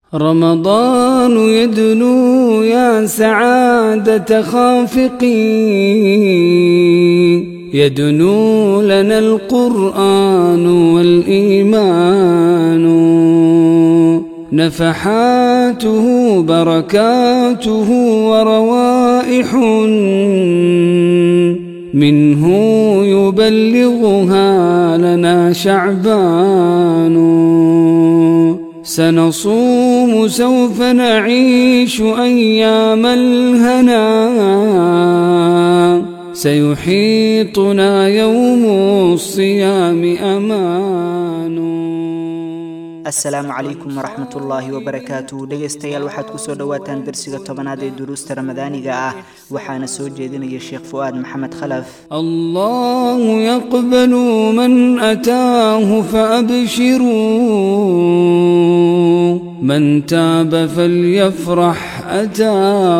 رمضان يدنو يا سعادة خافقين يدنو لنا القرآن والإيمان نفحاته بركاته وروائح منه يبلغها لنا شعبان سنصوم سوف نعيش أيام الهنا سيحيطنا يوم الصيام أمان asalaamu calaykum waraxmat ullaahi wabarakaatu dhegaystayaal waxaad kusoo dhowaataan darsiga tobanaad ee duruusta ramadaaniga ah waxaana soo jeedinaya sheekh fu'aad maxamed khalaf الله يقبل من أتاه فأبشروا من تاب فليفرح أتى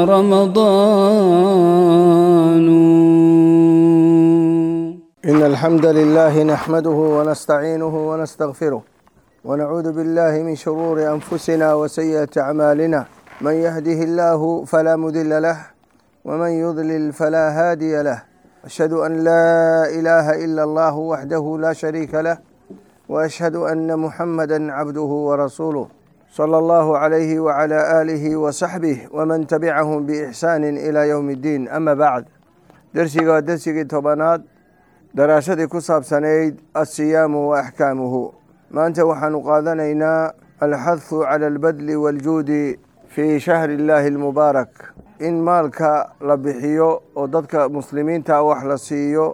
رمضان إن الحمد لله نحمده ونستعينه ونستغفره ونعوذ بالله من شرور أنفسنا وسيئة أعمالنا من يهده الله فلا مضل له ومن يضلل فلا هادي له أشهد أن لا إله إلا الله وحده لا شريك له وأشهد أن محمدا عبده ورسوله صلى الله عليه وعلى آله وصحبه ومن تبعهم بإحسان إلى يوم الدين أما بعد درسيga درسigii tobanaad daraashadii ku saabsanayd alsiyaamu wa axkaamuhu maanta waxaanu qaadanaynaa alxadhu cala albadli waaljuudi fii shahri illaahi almubaarak in maalka la bixiyo oo dadka muslimiinta wax la siiyo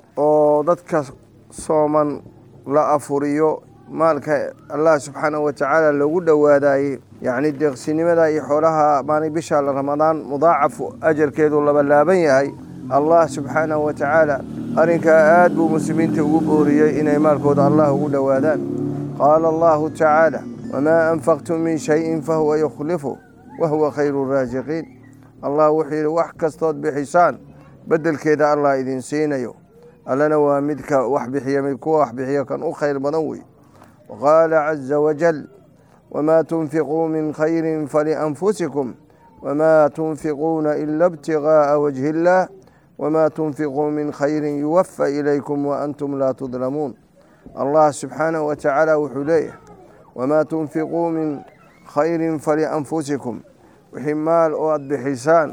oo dadka sooman la afuriyo maalka allah subxaanahu wa tacaala loogu dhowaadaayey yacni deeqsinimada iyo xoolaha maalin bisha ramadaan mudaacaf ajarkeedu labalaaban yahay allah subxaanahu wa tacaala arrinkaa aad buu muslimiinta ugu booriyey inay maalkooda allah ugu dhowaadaan qaala allahu tacaala wamaa anfaqtum min shayin fahuwa yukhlifu wahuwa khayru raasiqiin allah wuxuu yidhi wax kastood bixisaan beddelkeeda allah idin siinayo allana waa midka wax bixiya mid kuwa wax bixiya kan u khayr badan wey waqaala caza wajal wamaa tunfiquu min khayrin falianfusikum wamaa tunfiquuna ila ibtigaa'a wajhi illaah wamaa tunfiquu min khayrin yuwafa ilaykum waantum laa tudlamuun allah subxaanahu wa tacaala wuxuu leeyahay wamaa tunfiquu min khayrin falianfusikum wixii maal oo aada bixisaan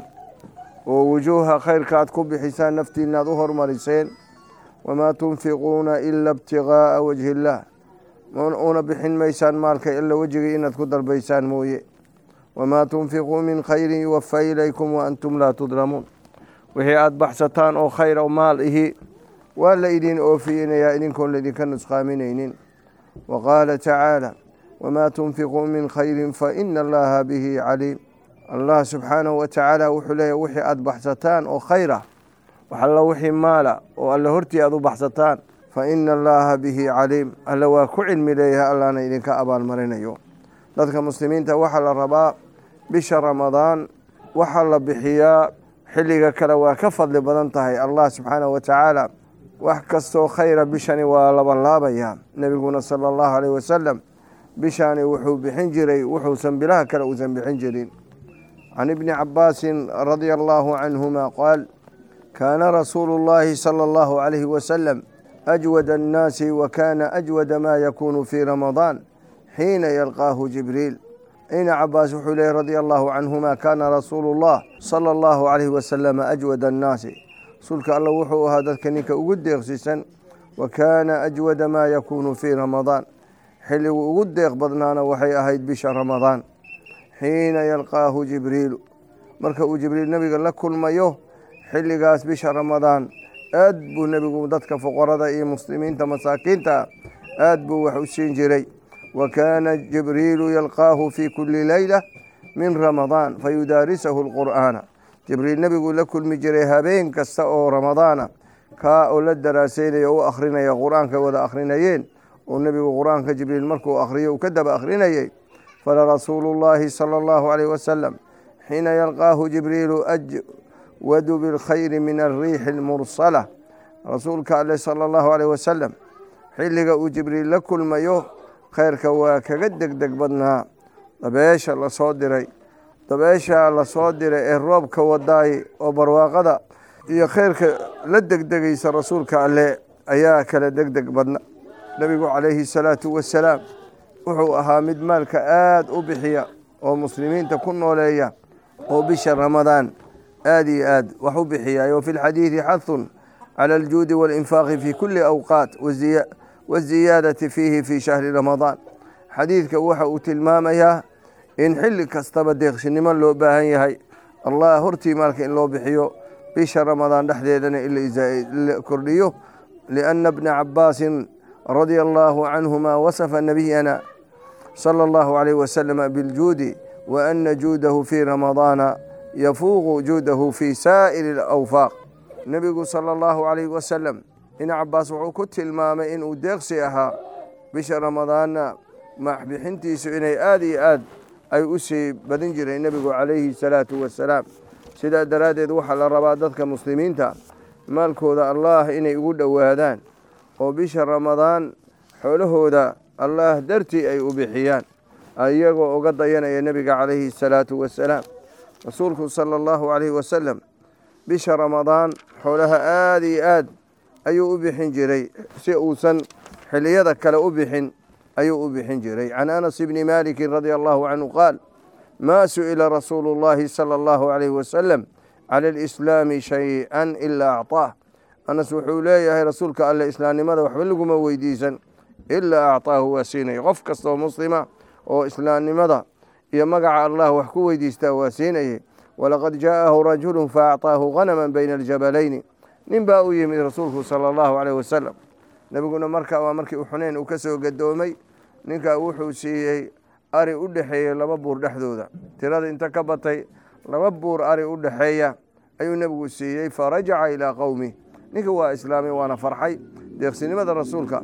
oo wujuuha khayrka aad ku bixisaan naftiina aad u hormariseen wamaa tunfiquuna ila ibtigaa'a wajhi illaah una bixin maysaan maalka ila wejigii inaad ku dalbaysaan mooye wamaa tunfiquu min khayrin yuwafa ilaykum waantum laa tudlamuun wixii aada baxsataan oo khayr o maal ihi waa la idin oofiyinayaa idinkoon laydinka nusqaaminaynin wa qaala tacaala wamaa tunfiquu min khayrin faina allaha bihi caliim allah subxaanahu wa tacaala wuxuu leeyahy wixii aada baxsataan oo khayr ah wax alla wixii maala oo alla hortii aada u baxsataan fa ina allaha bihi caliim alla waa ku cilmi leeyahay allahna idinka abaalmarinayo dadka muslimiinta waxaa la rabaa bisha ramadaan waxaa la bixiyaa xilliga kale waa ka fadli badan tahay allah subxaanahu wa tacaala wax kastoo khayra bishani waa labanlaabayaa nebiguna sala allahu aleyh wasalam bishani wuxuu bixin jiray wuxuusan bilaha kale uusan bixin jirin can ibni cabaasin radia allahu canhuma qaal kaana rasuulu llahi sala allahu calayhi wasalam ajwada annaasi wa kaana ajwada maa yakuunu fii ramadaan xiina yalqaahu jibriil ina cabaas wuxuu leeyay radia allahu canhuma kaana rasuulu llah sala allahu calayhi wasalama ajwada annaasi rasuulka alla wuxuu ahaa dadka ninka ugu deeqsisan wa kaana ajwada maa yakuunu fii ramadaan xilligu ugu deeq badnaana waxay ahayd bisha ramadaan xiina yalqaahu jibriilu marka uu jibriil nebiga la kulmayo xilligaas bisha ramadaan aad buu nebigu dadka fuqarada iyo muslimiinta masaakiinta aad buu wax u siin jiray wa kaana jibriilu yalqaahu fii kuli leyla min ramadaan fayudaarisahu lqur'aana jibriil nebiguu la kulmi jiray habeen kasta oo ramadaana kaa oo la daraaseynaya o u akhrinaya qur-aanka wada akhrinayeen oo nebigu qur-aanka jibriil markuu akhriyo uu ka daba akhrinayey falarasuulu llaahi sala allahu calayh wasalam xiina yalqaahu jibriilu ajwadu bilkhayri min alriixi almursala rasuulka ale sala allahu caleyh wasalam xilliga uu jibriil la kulmayo khayrka waa kaga degdeg badnaa dabeesha lasoo diray dabeesha lasoo diray ee roobka wadaay oo barwaaqada iyo kheyrka la degdegaysa rasuulka alle ayaa kala degdeg badna nebigu calayhi salaatu wasalaam wuxuu ahaa mid maalka aada u bixiya oo muslimiinta ku nooleeya oo bisha ramadaan aada iyo aad wax u bixiyaay wa fi lxadiidi xadun cala aljuudi waalinfaaqi fi kuli awqaat waziyaadati fiihi fi shahri ramadaan xadiidka waxa uu tilmaamayaa in xilli kastaba deeqshinimo loo baahan yahay allah hortii maalka in loo bixiyo bisha ramadaan dhexdeedana in la kordhiyo lianna bna cabaasin radia allaahu canhuma wasafa nabiyana sala allahu alayh wasalam biljuudi wa ana juudahu fii ramadaana yafuuqu juudahu fii saa'iri alawfaaq nebigu sala allahu alayh wasalam ibna cabaas wuxuu ku tilmaamay inuu deeqsi ahaa bisha ramadaanna maxbixintiisu inay aada iyo aad ay u sii badin jireen nebigu calayhi salaatu wasalaam sidaa daraaddeed waxaa la rabaa dadka muslimiinta maalkooda allaah inay ugu dhowaadaan oo bisha ramadaan xoolahooda allaah dartii ay u bixiyaan iyagoo uga dayanaya nebiga calayhi salaatu wasalaam rasuulku sala allahu calayhi wasalam bisha ramadaan xoolaha aada iyo aad ayuu u bixin jiray si uusan xiliyada kale u bixin ayuu u bixin jiray can anas bni maalikin radia allahu canhu qaal maa su'ila rasuulu llahi sala allahu calayhi wasalam cala alislaami shay-an ilaa acطaah anas wuxuu leeyahay rasuulka alle islaamnimada waxba laguma weydiisan ilaa acطaahu waa siinaya qof kastaoo muslima oo islaamnimada iyo magaca allah wax ku weydiistaa waa siinayay walaqad jaa'ahu rajulu faacطaahu ghanama bayna aljabalayni nin baa u yimid rasuulku sala allahu calayh wasalam nebiguna markaa waa markii u xuneyn uu ka soo gadoomay ninkaa wuxuu siiyey ari u dhexeeyey laba buur dhexdooda tirada inta ka batay laba buur ari u dhexeeya ayuu nebigu siiyey farajaca ilaa qowmi ninka waa islaamay waana farxay deeqsinimada rasuulka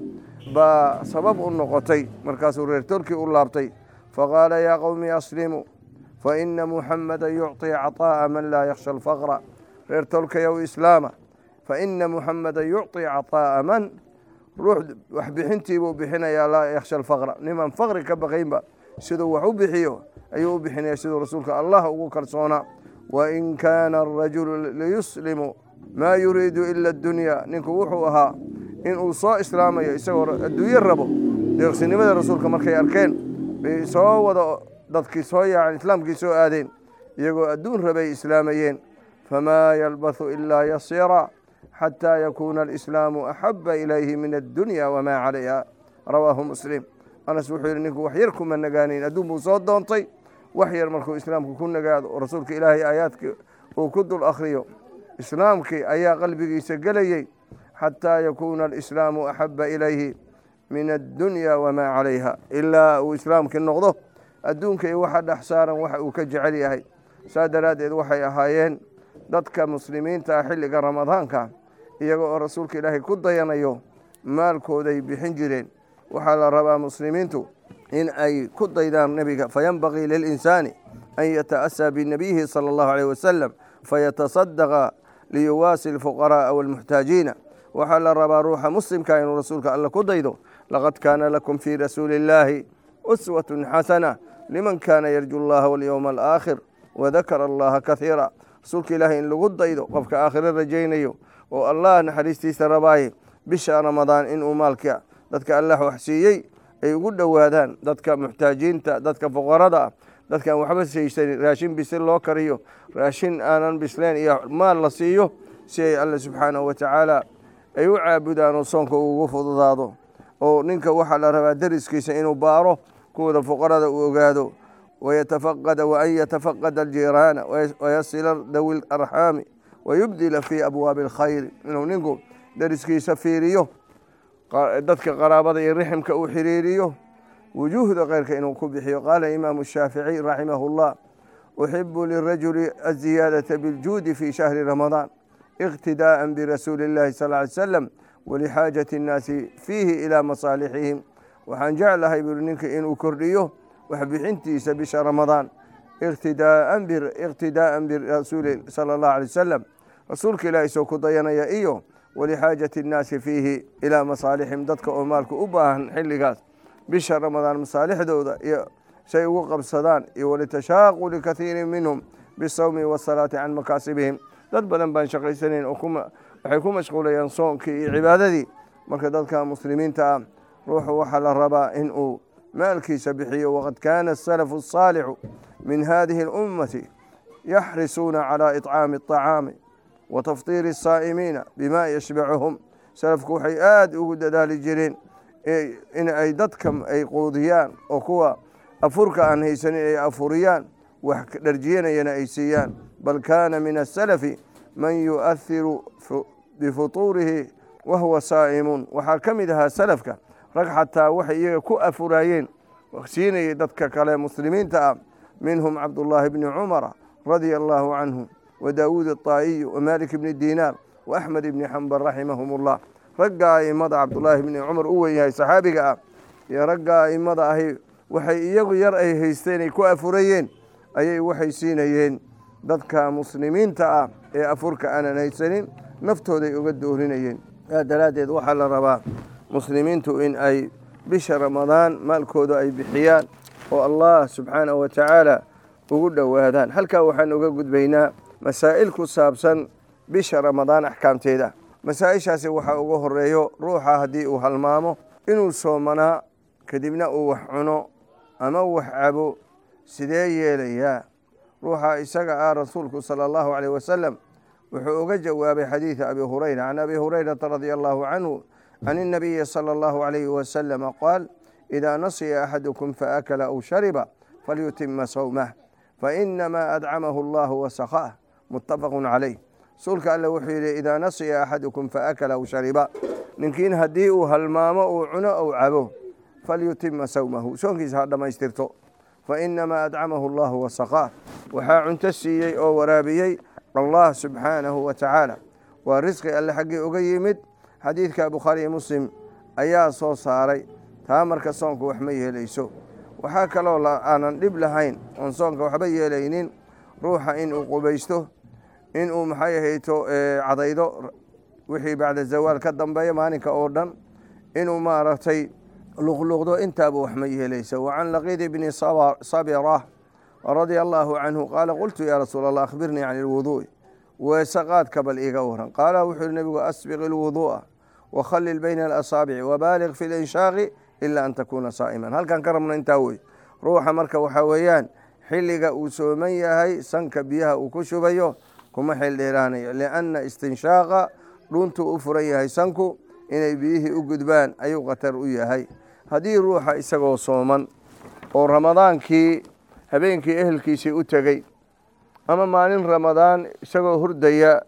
baa sabab u noqotay markaasuu reer tolkii u laabtay faqaala yaa qowmi aslimuu fa ina muxamada yucطii caطaa'a man laa yakhsha alfaqra reer tolkayow islaama fa ina muxamada yucطii caطaa'a man ruux waxbixintiibuu bixinayaa laa yakhsha alfaqra niman faqri ka baqaynba siduu wax u bixiyo ayuu u bixinaya siduu rasuulka allah ugu kalsoonaa wain kaana arajulu liyuslimu maa yuriidu ila addunya ninku wuxuu ahaa inuu soo islaamayo isagoo adduunyo rabo deeqsinimada rasuulka markay arkeen bay soo wada dadkii soo yaaceen islaamkii soo aadeen iyagoo adduun rabay islaamayeen famaa yalbathu ilaa yasiira xataa yakuuna alislaamu axaba ilayhi min addunya wamaa calayha rawaahu muslim anas wuxuu yidhi ninku wax yar kuma nagaanayn adduun buu soo doontay wax yar markuu islaamku ku nagaado oo rasuulka ilaahay aayaadkii uu ku dul akhriyo islaamkii ayaa qalbigiisa gelayey xataa yakuuna alislaamu axaba ilayhi min addunya wamaa calayha ilaa uu islaamkii noqdo adduunka iyo waxa dhex saaran waxa uu ka jecel yahay saa daraaddeed waxay ahaayeen dadka muslimiinta ah xilliga ramadaanka iyaga oo rasuulka ilaahay ku dayanayo maalkooday bixin jireen waxaa la rabaa muslimiintu in ay ku daydaan nebiga fayanbagii lilinsaani an yata'asaa binabiyihi sala allahu alayh wasalam fayatasadaqa liyuwaasi alfuqara'a walmuxtaajiina waxaa la rabaa ruuxa muslimka inuu rasuulka alle ku daydo laqad kaana lakum fii rasuuli illaahi uswatun xasana liman kaana yarju allaha walyowma alaakhir wadakara allaha kahiira rasuulka ilaahay in lagu daydo qofka aakhiro rajaynayo oo allah naxariistiisa rabaaye bisha ramadaan inuu maalka dadka allah wax siiyey ay ugu dhowaadaan dadka muxtaajiinta dadka fuqarada ah dadkaan waxba saysanin raashin bisil loo kariyo raashin aanan bisleen iyo maal la siiyo si ay alle subxaanahu watacaala ay u caabudaan oo soonka ugu fududaado oo ninka waxaa la rabaa deriskiisa inuu baaro kuwada fuqarada uu ogaado wayatafaqada waan yatafaqada aljiiraana wayasila dawi larxaami wayubdila fii abwaabi alkhayri inuu ninku deriskiisa fiiriyo dadka qaraabada iyo riximka uu xiriiriyo wujuuhda keyrka inuu ku bixiyo qaala imaamu shaaficiy raximahu llah uxibu lirajuli aziyaadata biljuudi fi shahri ramadaan iqtidaءa birasuuli اllahi sal ly slam walixaajati اnnaasi fiihi ilaa masaalixihim waxaan jeclahay buri ninka inuu kordhiyo waxbixintiisa bisha ramadaan iqtidaءa birasuuli sala اllah alay wasalam rasuulka ilaah isoo ku dayanaya iyo walixaajati اnnaasi fiihi ilaa masaalixihim dadka oo maalka u baahan xilligaas bisha ramadaan masaalixdooda iyo say ugu qabsadaan iyo walitashaaquli kathiirin minhum bisawmi wasalaati can makaasibihim dad badan baan shaqaysanayn oo waxay ku mashquulayaan soonkii iyo cibaadadii marka dadka muslimiinta ah ruuxu waxaa la rabaa in uu maalkiisa bixiyo waqad kaana asalafu asaalixu min hadihi اlummati yaxrisuuna calى iطcaami الطacaami wa tafطiiri الsaa'imiina bima yashbacuhum salafku waxay aada ugu dadaali jireen in ay dadka ay quudiyaan oo kuwa afurka aan haysanin ay afuriyaan wax dharjiyanayana ay siiyaan bal kaana min asalafi man yu'ahiru bifutuurihi wahuwa saa'imuun waxaa ka mid ahaa salafka rag xataa waxay iyaga ku afuraayeen siinayay dadka kale muslimiinta ah minhum cabdullaahi bni cumara radia allaahu canhu wa daawuud aطaa'iyu wa malik bni dinaar wa axmed ibni xambal raximahum ullah ragga a'immada cabdullaahi bni cumar u wen yahay saxaabiga ah iyo ragga a'immada ahi waxay iyagu yar ay haysteen ay ku afurayeen ayay waxay siinayeen dadka muslimiinta ah ee afurka aanan haysanin naftooday uga doorinayeen saa daraaddeed waxaa la rabaa muslimiintu in ay bisha ramadaan maalkooda ay bixiyaan oo allah subxaanahu wa tacaala ugu dhowaadaan halkaa waxaan uga gudbaynaa masaa'il ku saabsan bisha ramadaan axkaamteeda masaa-ishaasi waxaa uga horeeyo ruuxa haddii uu halmaamo inuu soomanaa kadibna uu wax cuno ama wax cabo sidee yeelayaa ruuxa isaga ah rasuulku sala allahu caleyh wasalam wuxuu uga jawaabay xadiida abi hurayra can abi hurayrata radia allahu canhu can الnabiyi salى اllahu عalayhi wasalama qaal idaa nasiya axadukum faakala aw shariba falyutima sawmah fainamaa adcamahu allahu wasakah mutafaqu calayh rasuulka alle wuxuu yidhi idaa nasiya axadukum faakala aw shariba ninkiin haddii uu halmaamo uu cuno ou cabo falyutima sawmahu soonkiisa ha dhammaystirto fainamaa adcamahu allahu wasakah waxaa cunto siiyey oo waraabiyey allah subxaanahu wa tacaala waa risqi alle xaggii uga yimid xadiidka bukhaariyi muslim ayaa soo saaray taa marka soonka wax ma yeelayso waxaa kaloo aanan dhib lahayn oon soonka waxba yeelaynin ruuxa inuu qubaysto inuu maxay ahayto cadaydo wixii bacda zawaal ka dambeeya maalinka oo dhan inuu maaragtay luqluqdo intaaba wax ma yeelayso wa can laqiidi bni sabira radia allaahu canhu qaala qultu yaa rasuul allah akhbirnii can ilwuduu'i weese qaadka bal iiga waran qaala wuxuu yihi nebigu asbiq ilwuduu'a wakhallil bayna alasaabici wabaaliq fi linshaaqi ilaa an takuuna saa'iman halkan ka rabna intaa wey ruuxa marka waxaa weeyaan xilliga uu sooman yahay sanka biyaha uu ku shubayo kuma xil dheeraanayo lianna istinshaaqa dhuntuu u furan yahay sanku inay biyihii u gudbaan ayuu khatar u yahay haddii ruuxa isagoo sooman oo ramadaankii habeenkii ehelkiisii u tegey ama maalin ramadaan isagoo hurdaya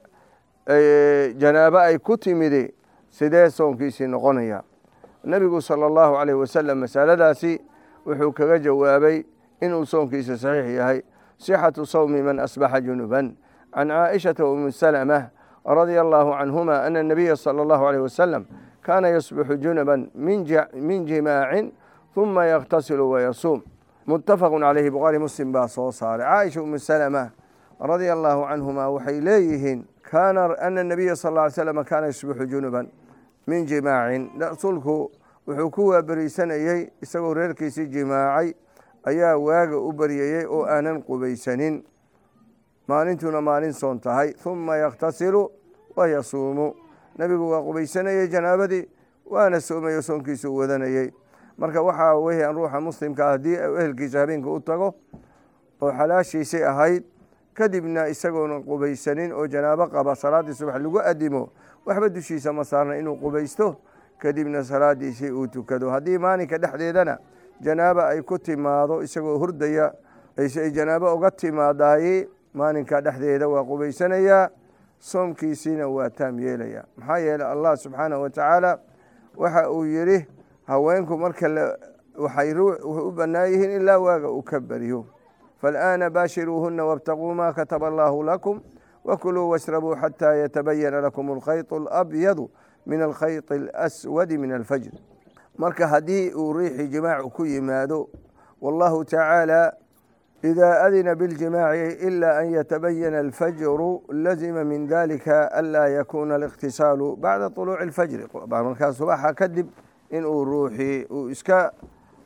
janaabo ay ku timidi sidee soonkiisii noqonaya nebigu sala allahu caleyh wasalam masaladaasi wuxuu kaga jawaabay inuu soonkiisa saxiix yahay sixatu sawmi man asbaxa junuban can caaishata umi salama radia allahu canhuma ana nabiya sala allahu aleyh wasalam kaana yasbixu junuban min jimaacin huma yakhtasilu wayasuum muttafaqu caleyhi bukhaari muslim baa soo saaray caaisha umi salama radia allahu canhuma waxay leeyihiin kaana ana nabiya sal ly slam kaana yusbixu junuban min jimaacin rasuulku wuxuu ku waaberiisanayey isagoo reerkiisii jimaacay ayaa waaga u baryayey oo aanan qubaysanin maalintuna maalin soon tahay huma yakhtasilu wa yasuumu nebigu waa qubaysanayey janaabadii waana soomayo soonkiisuu wadanayey marka waxaa weyaan ruuxa muslimkaa haddii ehelkiisa habeenka u tago oo xalaashiisii ahayd kadibna isagoona qubaysanin oo janaabo qaba salaaddii subax lagu adimo waxba dushiisa ma saarna inuu qubaysto kadibna salaadiisii uu tukado haddii maalinka dhexdeedana janaaba ay ku timaado isagoo hurdaya ay janaabo uga timaadaay maalinka dhexdeeda waa qubaysanayaa soomkiisiina waa taam yeelaya maxaa yeeley allah subxaanahu wa tacaala waxa uu yidhi haweenku marka waxay u bannaan yihiin ilaa waaga uu ka baryo faalaana baashiruuhuna wاbtaquu ma kataba allahu lakum wakuluu washrabuu xataa yatabayana lakum alkhayط alabyadu min alkhayط alaswadi min alfajr marka haddii uu riixi jimaacu ku yimaado wallahu tacaala إida adina biاljimaaci ila an yatabayana alfajru lazima min dalika anlaa yakuna اliqtisaalu bacda طuluuci اlfajri markaa subaxa kadib inuu ruuxii uu iska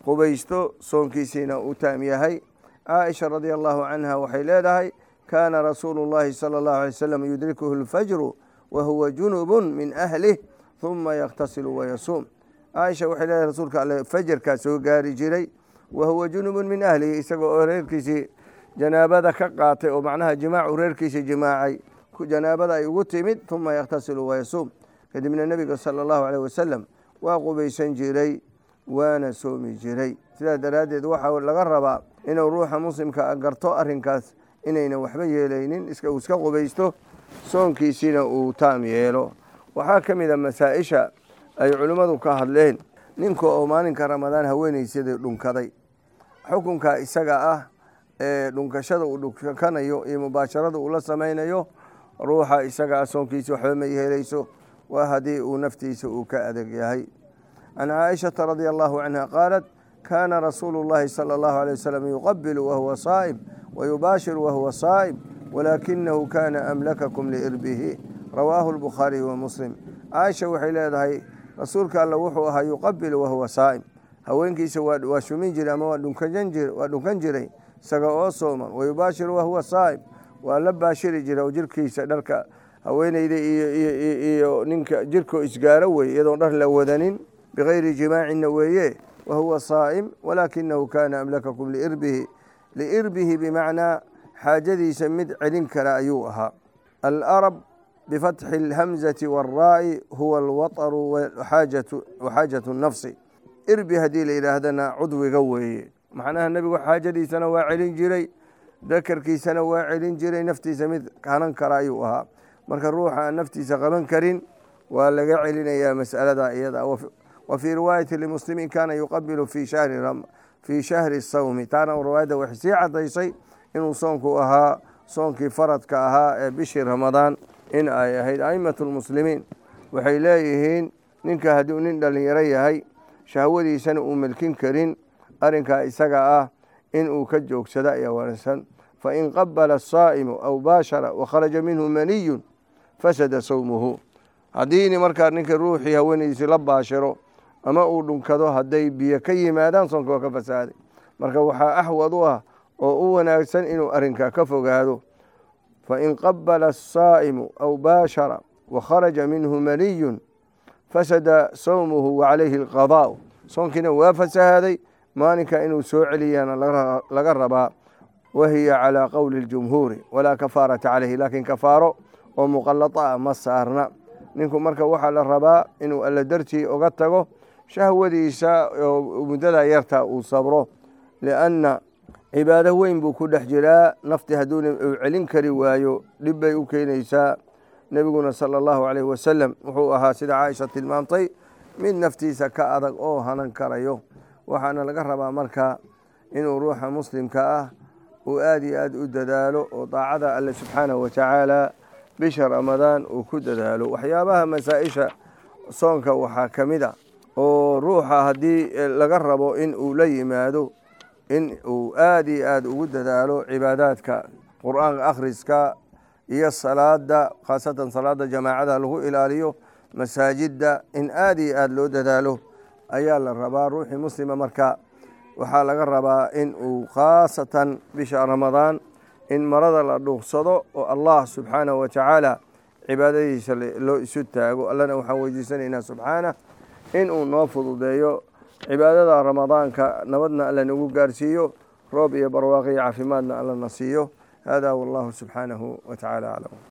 qubaysto soonkiisiina uu taam yahay caaisha radia allahu canha waxay leedahay kaana rasuulu llahi sala allahu alay wasalam yudrikuhu lfajru wa huwa junubun min ahlih huma yakhtasilu wayasuum caaisha waxay leedahay rasuulka alle fajarkaa soo gaari jiray wa huwa junubun min ahlihi isagoo oo reerkiisii janaabada ka qaatay oo macnaha jimaacu reerkiisii jimaacay janaabada ay ugu timid huma yakhtasilu wayasuum kadibna nebiga sala allahu aleyh wasalam waa qubaysan jiray waana soomi jiray sidaa daraaddeed waxaa laga rabaa inuu ruuxa muslimka garto arrinkaas inaynan waxba yeelaynin uu iska qubaysto soonkiisiina uu taam yeelo waxaa ka mid a masaa-isha ay culimmadu ka hadleen ninka oo maalinka ramadaan haweenaysadii dhunkaday xukunka isaga ah ee dhunkashada uu dhunkanayo iyo mubaasharada uu la samaynayo ruuxa isaga ah soonkiisi waxba ma yeelayso waa haddii uu naftiisa uu ka adag yahay can caaishata radia allahu canha qaalat kaana rasuulu llahi sala allahu alay wasalam yuqabilu wahuwa saa'im wayubaashiru wahuwa saa'im walaakinahu kana amlakakum liirbihi rawaahu lbukhaariyu wa muslim caaisha waxay leedahay rasuulka alla wuxuu ahaa yuqabilu wahuwa saa'im haweenkiisa waa shumin jiray ama waa dhunkan jiray isaga oo sooman wayubaashiru wahuwa saa'im waa la baashiri jiray oo jirkiisa dharka haweeneyda iyo ninka jirkoo isgaaro wey iyadoon dhar la wadanin bigayri jimaacina weeye wahuwa saa'im walaakinahu kana amlakakum liirbihi liirbihi bimacnaa xaajadiisa mid celin kara ayuu ahaa alarab bifatxi alhamzati waaraa'i huwa alwataru waxaajatu nafsi irbi haddii la yidhaahdana cudwiga weeye macnaha nebigu xaajadiisana waa celin jiray dakarkiisana waa celin jiray naftiisa mid hanan kara ayuu ahaa marka ruuxa aan naftiisa qaban karin waa laga celinayaa mas'alada iyada wa fii riwaayati limuslimiin kaana yuqabilu fii shahri sawmi taana riwaayadda waxay sii cadaysay inuu soonku ahaa soonkii faradka ahaa ee bishii ramadaan in ay ahayd aimatu lmuslimiin waxay leeyihiin ninka hadduu nin dhalinyaro yahay shahwadiisana uu melkin karin arrinkaa isaga ah in uu ka joogsado ayaa wanaagsan fain qabala asaa'imu aw baashara wakharaja minhu maniyun fasada sawmuhu haddiini markaa ninka ruuxii haweenaydiisi la baashiro ama uu dhunkado hadday biyo ka yimaadaan soonka waa ka fasaaday marka waxaa axwad u ah oo u wanaagsan inuu arrinkaa ka fogaado fain qabala asaa'imu aw baashara wakharaja minhu maniyun fasada sawmuhu wacalayhi alqadaa'u soonkiina waa fasahaaday maalinka inuu soo celiyana laga rabaa wahiya calaa qowli اljumhuuri walaa kafaarata caleyhi laakiin kafaaro oo muqallata ah ma saarna ninku marka waxaa la rabaa inuu alla dartii oga tago shahwadiisa oo muddada yarta uu sabro lianna cibaado weyn buu ku dhex jiraa nafti hadduuna uu celin kari waayo dhib bay u keenaysaa nebiguna sala allahu calayhi wasalam wuxuu ahaa sida caaisha tilmaamtay mid naftiisa ka adag oo hanan karayo waxaana laga rabaa marka inuu ruuxa muslimka ah uu aada iyo aada u dadaalo oo daacada alle subxaanahu watacaala bisha ramadaan uu ku dadaalo waxyaabaha masaa-isha soonka waxaa ka mid a oo ruuxa haddii laga rabo in uu la yimaado in uu aada iyo aada ugu dadaalo cibaadaadka qur-aanka akhriska iyo salaada khaasatan salaada jamaacada lagu ilaaliyo masaajidda in aada iyo aada loo dadaalo ayaa la rabaa ruuxii muslima marka waxaa laga rabaa in uu khaasatan bisha ramadaan in marada la dhuuqsado oo allah subxaanahu watacaala cibaadadiisa loo isu taago allana waxaan weydiisanaynaa subxaanah in uu noo fududeeyo cibaadada ramadaanka nabadna alla nagu gaarsiiyo roob iyo barwaaqo iyo caafimaadna alla na siiyo hada wallahu subxaanahu watacaala aclam